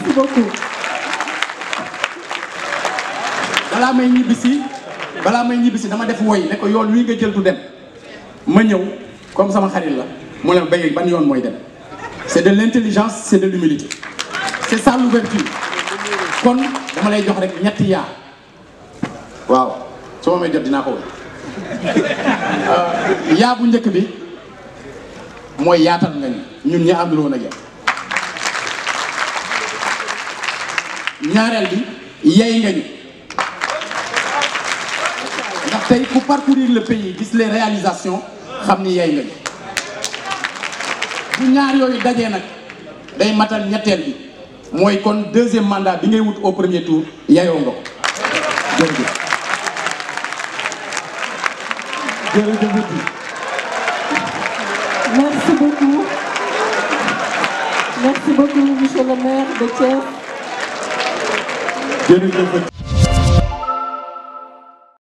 merci beaucoup. balaa may ñibbisi balaa may ñibbisi dama def woy ne ko yoon wi nga jël du dem ma ñëw comme sama xarit la mu ne béy ban yoon mooy dem c'est de l'intelligence c'est de l'humilité c'est ça l'ouverture kon dama lay jox rek ñetti yaa waaw su ma may jot dinaa ko woy yaa bu njëkk bi mooy yaatal nga ñu ñun ñi àndul woon ak yow ñaareel bi yey nga ñu ndax tey ku parcourir le pays gis les réalisations xam ni yey nga ñu bu ñaar yooyu dajee nag day matal ñetteel bi mooy kon deuxième mandat bi ngay wut au premier tour yeyoo nga ko jërëjëf jërëjëf Merci beaucoup. Merci beaucoup, monsieur le maire de Thiès. jërëjëf